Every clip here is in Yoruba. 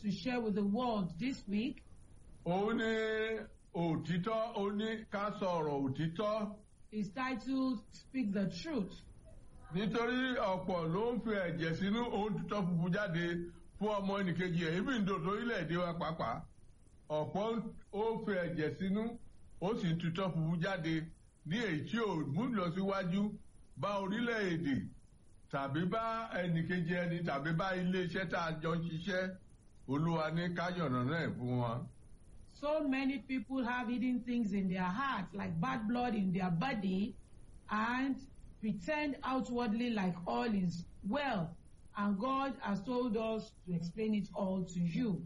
to share with the world this week òun ní òtítọ́ ó ní ká sọ̀rọ̀ òtítọ́ is titled Speak the Truth. nítorí ọ̀pọ̀ ló ń fi ẹ̀jẹ̀ sínú òun tutọ́ funfun jáde fún ọmọ ẹnìkejì ẹ̀ ibi ìdò lórílẹ̀‐èdè wa pàápàá ọ̀pọ̀ ó fi ẹ̀jẹ̀ sínú ó sì ń tutọ́ funfun jáde ní èyí tí ò mú lọ síwájú bá orílẹ̀‐èdè tàbí bá ẹnìkejì ẹni tàbí bá ilé-iṣẹ́ tá a jọ ń ṣiṣẹ́ olúwa ní káyọ̀nà náà fún wọn. So many people have hidden things in their hearts, like bad blood in their body, and pretend outwardly like all is well. And God has told us to explain it all to you.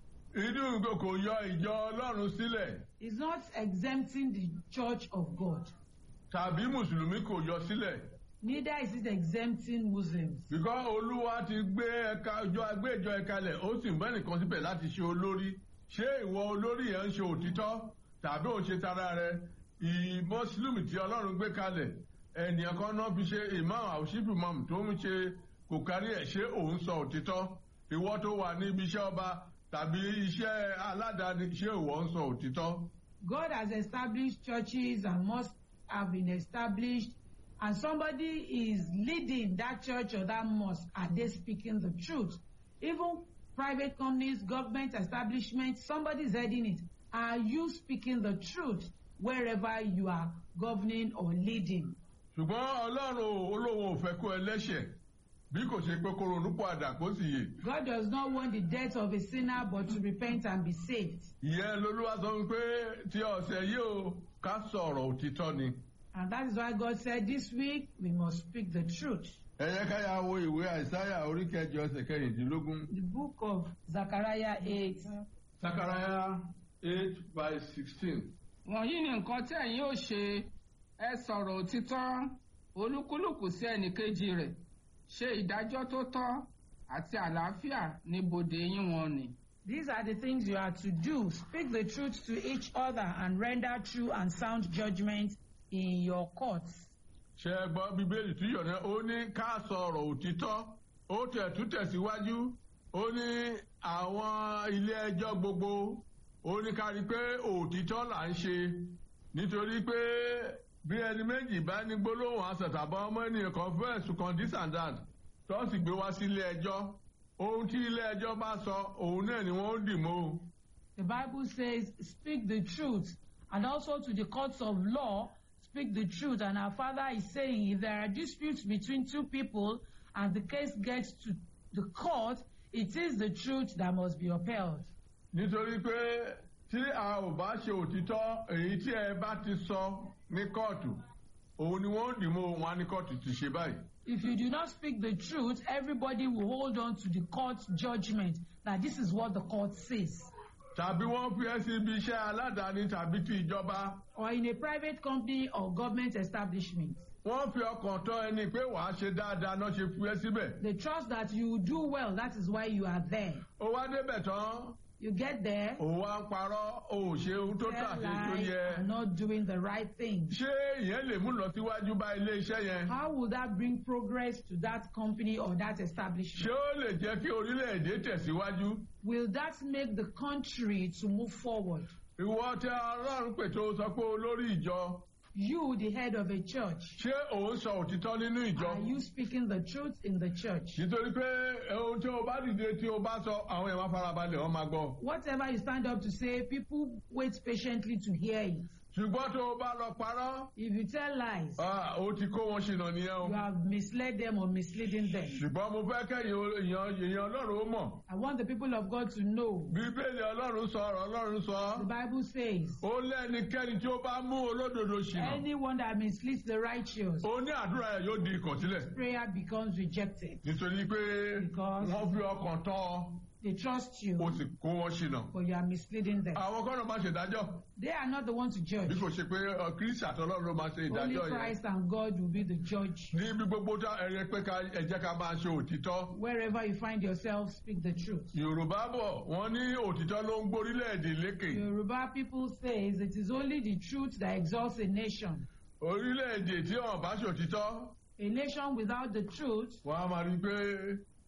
inú nǹkan kò yọ ìjọ ọlọ́run sílẹ̀ It's not exempting the church of God, tàbí mùsùlùmí kò yọ sílẹ̀ neither is it exempting Muslims. bíkọ́ olúwa ti gbé ẹ̀ka ìjọ agbé ìjọ ẹ̀ka lẹ̀ ó sì ń bẹ́ nìkan síbẹ̀ láti ṣe olórí ṣé ìwọ olórí yẹn ń ṣe òtítọ́ tàbí ò ṣe tara rẹ ìmọ̀sílùmí tí ọlọ́run gbé kalẹ̀ ènìyàn kan náà fi ṣe imam àwòṣífì imam tó ń ṣe kò kárí ẹ̀ ṣé òun sọ òtítọ́ ìwọ tó wà ní ibi iṣẹ́ ọba tàbí iṣẹ́ aládàáni ṣé ìwọ ń sọ òtítọ́. God has established churches and must have been established, and somebody is leading that church or that mosque. Are they speaking the truth? Even private companies, government establishments, somebody is heading it. Are you speaking the truth wherever you are governing or leading? ṣùgbọ́n ọlọ́run olóhùn ò fẹ́ kó ẹlẹ́ṣẹ̀ bí kò ṣe pé kó ronúpọ̀ àdà kó sì yè. God does not want the death of a sinner but to repent and be saved. ìyẹn lolúwa sọ wípé tí ọ̀sẹ̀ yìí ó ká sọ̀rọ̀ òtítọ́ ni. And that is why God said this week we must speak the truth. ẹ yẹ ká yà wo ìwé àìsáyà orí kẹjọ ẹsẹ̀ kẹrìndínlógún. The book of Zechariah 8. sakaraya eight by sixteen. wọ̀nyí ni nǹkan tí ẹ̀yin ò ṣe ẹ sọ̀rọ̀ òtítọ́ olúkúlùkù sí ẹnìkejì rẹ̀ ṣe ìdájọ́ tó tọ́ àti àlàáfíà ní bodè yín wọn ni. These are the things you are to do. Speak the truth to each other and render true and sound judgment in your courts. ṣe é gbọ́ bíbélì tí yọ̀nà ó ní ká sọ̀rọ̀ òtítọ́ ó tẹ̀ tún tẹ̀síwájú ó ní àwọn ilé ẹjọ́ gbogbo ó ní ká rí i pé òtítọ́ là ń ṣe nítorí pé bí ẹni méjì bá ní gbólóhùn àṣàtàbọ̀ ọmọ ènìyàn kan fún ẹ̀sùn kan this and that tó sì gbé wá sí ilé ẹjọ́ ohun tí ilé ẹjọ́ bá sọ òun náà ni wọ́n ó dì mọ́ o. The Bible says, Speak the truth. And also to the courts of law, speak the truth. And our Father is saying, if there are disputes between two people and the case gets to the court, it is the truth that must be upheld. nítorí pé tí a ò bá ṣe òtítọ́ èyí tí ẹ bá ti sọ ní kóòtù òun ni wọ́n dì mọ́ wọn ní kóòtù ti ṣe báyìí. If you do not speak the truth, everybody will hold on to the court judgment that this is what the court says. tàbí wọ́n fi ẹ́ sí ibi iṣẹ́ aládàáni tàbí ti ìjọba Or in a private company or government establishment. wọ́n fi ọkàn tọ́ ẹni pé wàá ṣe dáadáa náà ṣe fi ẹ́ síbẹ̀. They trust that you will do well, that is why you are there. ó wá débẹ̀ tán You get there, ó wá ń parọ́ ó ò ṣe ohun tó tà tell sí tó lies, yẹ. and not doing the right thing. ṣé ìyẹn lè mú lọ síwájú bá ilé iṣẹ́ yẹn? How will that bring progress to that company or that ṣé establishment? ó lè jẹ́ kí orílẹ̀-èdè tẹ̀síwájú? Will that make the country to move forward? ìwọ tẹ ọlọ́run pè tó sọ pé olórí ìjọ You, the head of a church, ṣé òun sọ òtítọ́ nínú ìjọ? are you speaking the truth in the church? nítorí pé ohun tí o bá dìde tí o bá sọ àwọn èèyàn farabalẹ̀ wọ́n máa gbọ́. Whatever you stand up to say, people wait patiently to hear it. ṣùgbọ́n tó o bá lọ parọ́ If you tell lies, ah, ó ti kó wọn ṣìnà nìyẹn o. you have misled them or misleading them. ṣùgbọ́n mo fẹ́ kẹ́yìn èèyàn èèyàn ọlọ́run ó mọ̀. I want the people of God to know. bíbélì ọlọ́run sọ ọ̀rọ̀ ọlọ́run The sọ. Bible says, ó lẹ́nikẹ́ni tí ó bá mú olódodo ṣìnà. anyone that misleads the righteous, ó ní àdúrà ẹ̀ yóò di ìkọ̀sílẹ̀. prayer becomes rejected. nítorí pé Because- wọ́n fi ọkàn tọ́ ọ, They trust you, ó sì kó wọn ṣìnà. but you are misleading them. àwọn kọ́nà máa ṣèdájọ́ They are not the ones to bí judge. kò ṣe pé ọ, kristi àtọlọ́run ló máa ṣe Only ìdájọ́ yẹn. Christ and God will be the judge. níbi gbogbo tá ẹ̀rẹ́ pé ká ẹ jẹ́ ká máa ṣe òtítọ́. Wherever you find yourself, speak the truth. yorùbá bọ̀ wọ́n ní òtítọ́ ló ń gbórílẹ̀-èdè lékè. Yoruba people says it is only the truth that exalts a nation. orílẹ̀-èdè tí wọ́n bá ṣòtítọ́ A nation without the truth wọ́n á máa rí i pé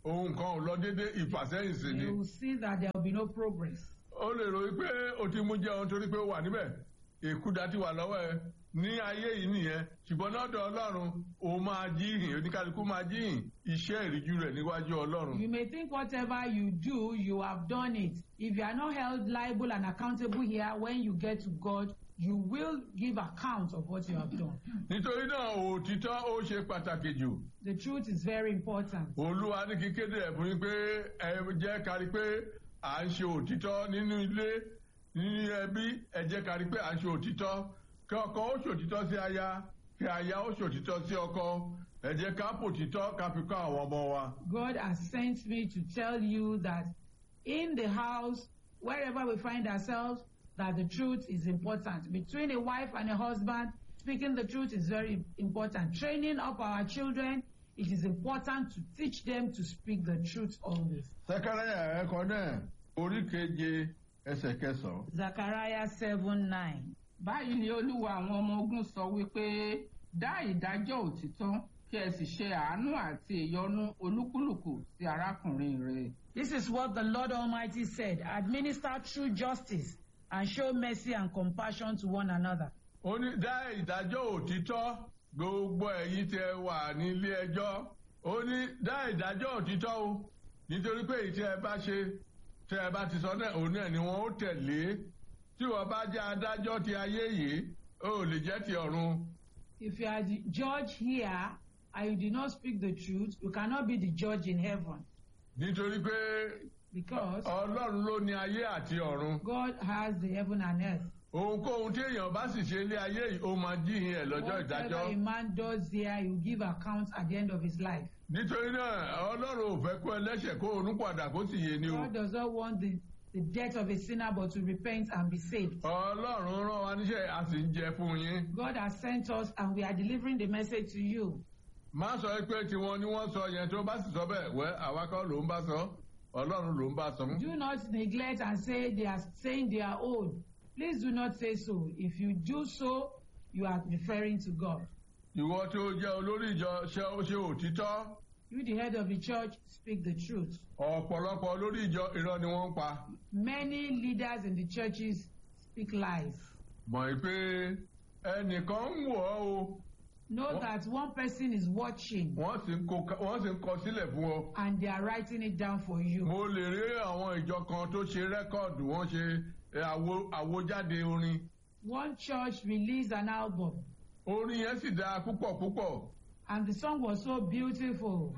ohun kan ò lọ déédé ìfàsẹ́yìn sí ni you will see that there will be no progress. ó lè ròyìn pé o ti mú jẹun torí pé ó wà níbẹ̀ èkúdà ti wà lọ́wọ́ ẹ ní ayé yìí nìyẹn ṣùgbọ́n lọ́dọ̀ ọlọ́run ó máa jíhìn oníkálukú máa jíhìn iṣẹ́ ìríjú rẹ̀ níwájú ọlọ́run. You may think whatever you do, you have done it. If you are not held liable and accountable here, when you get to God, you will give account of what you have done. nítorí náà òtítọ́ ó ṣe pàtàkì jù The truth is very important. olúwa ní kí kéde ẹ̀ fún yín pé ẹ jẹ́ kárí pé à ń ṣe òtítọ́ nínú ilé nínú ẹbí ẹ jẹ́ kárí pé à ń ṣe òtítọ́ kí ọkọ ó ṣòtítọ́ sí aya kí aya ó ṣòtítọ́ sí ọkọ ẹ jẹ́ ká pòtítọ́ ká fi kọ́ àwọn ọmọ wa. God has sent me to tell you that in the house, wherever we find ourselves, that the truth is important. Between a wife and a husband, speaking the truth is very important. Training up our children, it is important to teach them to speak the truth always. sẹkẹrẹyà ẹkọ náà orí keje ẹsẹ̀ kẹsàn-án. Zechariah 7 9. báyìí ni olúwa àwọn ọmọ ogun sọ wípé dá ìdájọ́ òtítọ́ kí ẹ sì ṣe àánú àti ìyọ́nú olúkúlùkù sí arákùnrin rẹ̀. This is what the Lord Almighty said administer true justice and show mercy and compassion to one another. ó ní dá ìdájọ́ òtítọ́ gbogbo ẹ̀yin tẹ wà nílé ẹjọ́ ó ní dá ìdájọ́ òtítọ́ o nítorí pé èyí tí ẹ bá ṣe tẹ ẹ bá ti sọ náà òun náà ni wọn ó tẹ̀lé tí wọ́n bá jẹ́ adájọ́ ti ayé yìí ó lè jẹ́ ti ọ̀run. If you are the judge here and you did not speak the truth, you cannot be the judge in heaven nítorí pé because ọlọ́run ló ní ayé àti ọ̀run God has the heaven and earth. ohunkóhun tí èèyàn bá sì ṣe ilé ayé yìí ó máa jíhìn ẹ̀ lọ́jọ́ Whatever ìdájọ́. a man does here, he will give account at the end of his life. nítorí náà ọlọ́run ò fẹ́ kó ẹlẹ́ṣẹ̀ kó ronú padà kó sì yé ni o. God does not want the, the death of a sinner but to repent and be saved. ọlọ́run rán wa níṣẹ́ a sì ń jẹ fún yín. God has sent us and we are delivering the message to you. má sọ pé tiwọn ni wọ́n sọ yẹn tó bá sì sọ bẹ́ẹ̀ wẹ́ àwa kọ́ ló ń bá sọ ọlọ́run ló ń bá sọ. Do not neglect and say they are saying their own. Please do not say so. If you do so, you are referring to God. ìwọ tí ó jẹ́ olórí ìjọ ṣe ó ṣe òtítọ́ You, the head of the church, speak the truth. ọ̀pọ̀lọpọ̀ olórí ìjọ irọ́ ni wọ́n ń pa. Many leaders in the churches speak lies. mọ̀ pé ẹnìkan ń wọ̀ ọ́ o Know What? that one person is watching wọ́n sì ń kó wọ́n sì ń kọ sílẹ̀ fún ọ. and they are writing it down for you. mo lè rí àwọn ìjọ kan tó ṣe rẹ́kọ̀dù wọ́n ṣe ẹ, àwo àwojáde orin. One church released an album orin yẹn sì dáa púpọ̀ púpọ̀. and the song was so beautiful.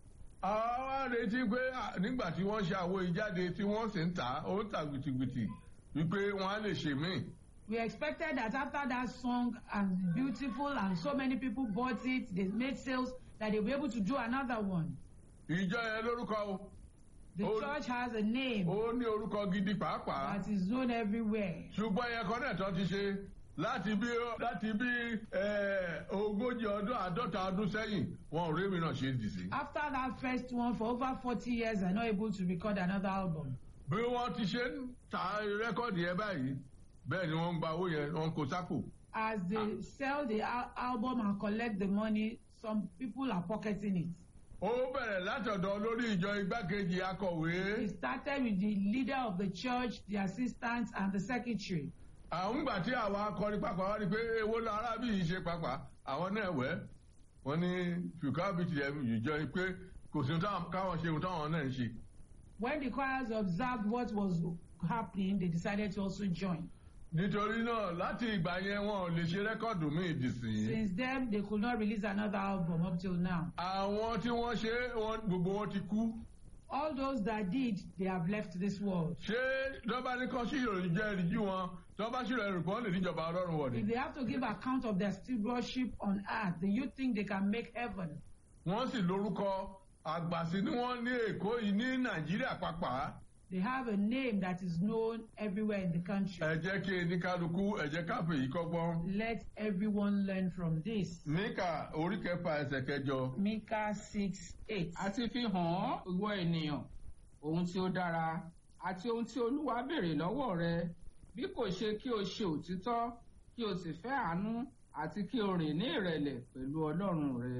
àwa wá retí pé à, nígbà tí wọ́n ṣe àwo ìjáde tí wọ́n sì ń tà á ó ń tà gbìtìgbìtì wípé wọ́n á lè ṣe míì. We expected that after that song and beautiful and so many people bought it, they made sales, that they'll be able to do another one. ìjọ yẹn lórúkọ o The Oh. church has a name ó ní orúkọ gidi pàápàá that is known everywhere. ṣùgbọ́n yẹn kan náà tán ti ṣe láti bí láti bí ẹ, ogójì ọdún àádọ́ta ọdún sẹ́yìn wọn ò rí mi náà ṣe dì sí. After that first one, for over 40 years, they're not able to record another album. bí wọ́n ti ṣe ń ta rẹ́kọ̀dì yẹn báyìí bẹ́ẹ̀ ni wọ́n ń gba owó yẹn wọ́n ń kó sápò. As they sell the al- album and collect the money, some people are pocketing it. ó bẹ̀rẹ̀ látọ̀dọ̀ lórí ìjọ igbákejì akọ̀wé. It started with the leader of the church, the assistants, and the secretary. àwọn gbà tí àwọn akọrin pàpà wá rí pé èwo lọ arábì yìí ṣe pàpà àwọn náà wẹ́ wọ́n ní fìkábìtì ìjọ pé kò sí ohun táwọn- káwọn ṣe ohun táwọn náà ń ṣe. When the choirs observed what was happening, they decided to also join. nítorí náà láti ìgbà yẹn wọn ò lè ṣe rẹ́kọ̀dù míì dìsìn. Since then, they could not release another album up till now. àwọn tí wọ́n ṣe é, wọn- gbogbo wọn ti kú. All those that did, they have left this world. ṣé lọ́ba ní kán sí ìròyìn jẹ́ ìrìjú wọn tọ́ba sí ìròyìn kan lè níjọba ọlọ́run wọ̀ ni. If they have to give account of their stewardship on earth, do you think they can make heaven? wọ́n sì lórúkọ àgbàsí ni wọ́n ní èkó yìí ní nàìjíríà pàápàá. They have a name that is known everywhere in the country. ẹ jẹ́ kí eníkálukú ẹ jẹ́ káfí yìí kọ́gbọ́n. Let everyone learn from this. níkà orí kẹfà ẹsẹ̀ kẹjọ. Micah 6 8. a ti fi hàn ọ́ ìwọ ènìyàn ohun tí ó dára àti ohun tí olúwa béèrè lọ́wọ́ rẹ bí kò ṣe kí o ṣe òtítọ́ kí o sì fẹ́ àánú àti kí o rìn ní ìrẹ̀lẹ̀ pẹ̀lú ọlọ́run rẹ.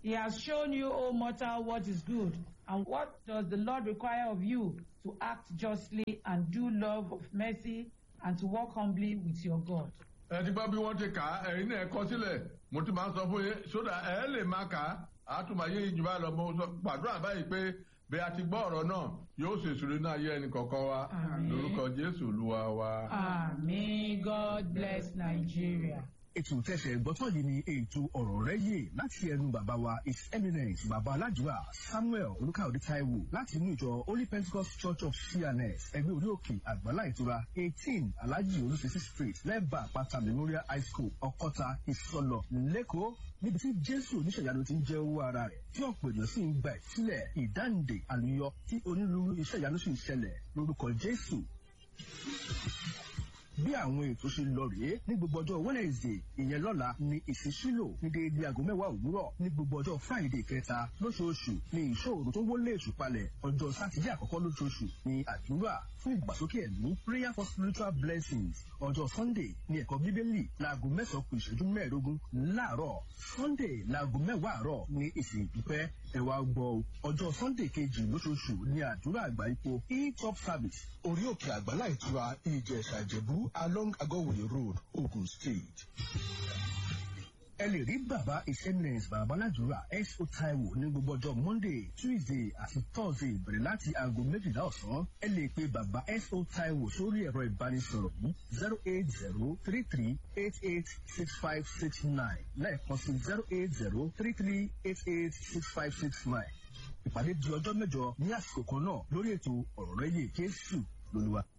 He has shown you, O mortal, what is good. And what does the Lord require of you? To act justly and do love of mercy and to walk humbly with your God. ẹ ti gbọ́ bí wọ́n ti kà á ẹ̀yin náà ẹ kọ sílẹ̀ mo ti máa ń sọ fún yín sódà ẹ lè máa kà á àtúmọ̀yé ìjùbá lọ mo sọ gbàdúrà báyìí pé bí a ti gbọ́ ọ̀rọ̀ náà yóò ṣe ìṣòro náà yé ẹnì kọ̀ọ̀kan wa Àmín. lórúkọ jésù olúwa wa. Amen. God bless Nigeria. ètò tẹsẹ̀ gbọ́tọ̀ yìí ni ètò ọ̀rọ̀ rẹ̀ yé láti ẹnu bàbá wa his eminence bàbá aládùúrà samuel olùkàwé taiwo láti inú ìjọ holy pentecost church of cns ẹgbẹ́ orí òkè àgbàlá ìtura eighteen alhaji olùsèsì street lẹ́bàá àpáta memorial high school ọkọ́ta ìsọlọ lẹ́kọ̀ọ́ níbi tí jésù oníṣẹ̀yanu ti ń jẹ́ owó ara rẹ̀ tí ọ̀pọ̀ èèyàn sì ń gba ìsílẹ̀ ìdáǹdè àlùyọ tí onírúurú iṣẹ́ ìyanu sì ń ṣẹlẹ̀ lórúkọ jésù bí àwọn ètò ṣe lọ rèé ní gbogbo ọjọ́ wednesday ìyẹn lọ́la ní ìṣísílò ní déédé aago mẹ́wàá òwúrọ̀ ní gbogbo ọjọ́ friday kẹta lóṣooṣù ní ìṣòro tó wọlé èṣù palẹ̀ ọjọ́ sátidé àkọ́kọ́ lóṣooṣù ní àdúrà fún ìgbàsókè ẹ̀mí prayer for spiritual blessings ọjọ́ sunday ní ẹ̀kọ́ bíbélì láago mẹ́sàn-án kù ìṣẹ́jú mẹ́ẹ̀ẹ́dógún láàárọ̀ sunday láago mẹ́wàá àárọ̀ ní ìsìn ìdúpẹ́ ẹ wá gbọ́ o ọjọ́ sunday kejì lóṣooṣù ní àdúrà àgbà ipò e-top service orí òkè àgbàlá ìtura ìjẹ̀ṣà ìjẹ̀bú along agọ́wòye road ogun state. ẹ lè rí bàbá ìsẹ́mìnẹ̀sì bàbá aládùúrà S.O. Taiwo ní gbogbo ọjọ́ monday tuesday àti thursday bẹ̀rẹ̀ láti aago méjìlá ọ̀sán ẹ lè pe bàbá S.O. Taiwo sórí ẹ̀rọ ìbánisọ̀rọ̀ yìí zero eight zero three three eight eight six five six nine lẹ́ẹ̀kan sí zero eight zero three three eight eight six five six nine ìpàdé di ọjọ́ mẹ́jọ ní àsìkò kan náà lórí ètò ọ̀rọ̀ rẹ̀ yé Jésù lóluwa.